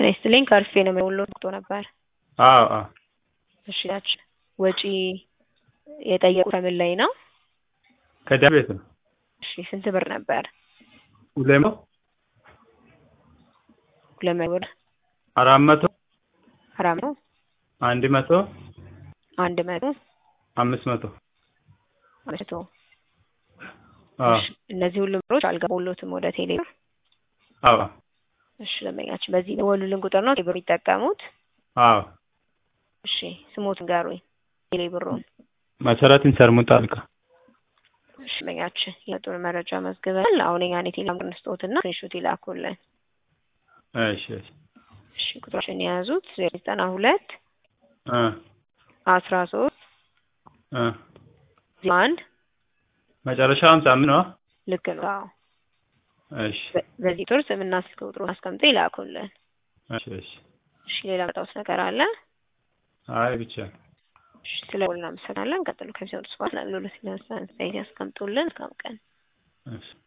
ይስጥልኝ ከርፌ ነው የወሎ ወቅቶ ነበር። አዎ አዎ እሺ ያች ወጪ የጠየቁት ከምን ላይ ነው? ከደም ቤት ነው። እሺ ስንት ብር ነበር? ሁለት መቶ ሁለት መቶ ብር አራት መቶ አራት መቶ አንድ መቶ አንድ መቶ አምስት መቶ አምስት መቶ አዎ እሺ እነዚህ ሁሉም ብሮች አልገቡሎትም ወደ ቴሌ ብር። አዎ እሺ ደንበኛችን በዚህ የደወሉልን ቁጥር ነው ቴሌ ብር የሚጠቀሙት? አዎ እሺ ስሞት ንገሩኝ ቴሌ ብሩን። መሰረት እንሰርሙት አልካ እሺ ደንበኛችን የጡን መረጃ መዝግበናል። አሁን የኛን የቴሌግራም እንስጦትና ስክሪንሾት ይላኩልን። እሺ እሺ እሺ ቁጥራችን የያዙት ዜሮ ዘጠና ሁለት እ አስራ ሶስት እ ዜሮ አንድ መጨረሻው ሃምሳ አምስት ነው። ልክ ነው። አዎ እሺ በ- በዚህ ቁጥር ስምና ስልክ ቁጥሩን አስቀምጠው ይላኩልን። እሺ እሺ እሺ ሌላ መጣውስ ነገር አለ? አይ ብቻ እሺ ስለ ሁሉ እናመሰግናለን። ቀጥሎ ከዚህ ወደ ስፋት ላሉ ለሲነሳ ያስቀምጡልን። እስካሁን ቀን እሺ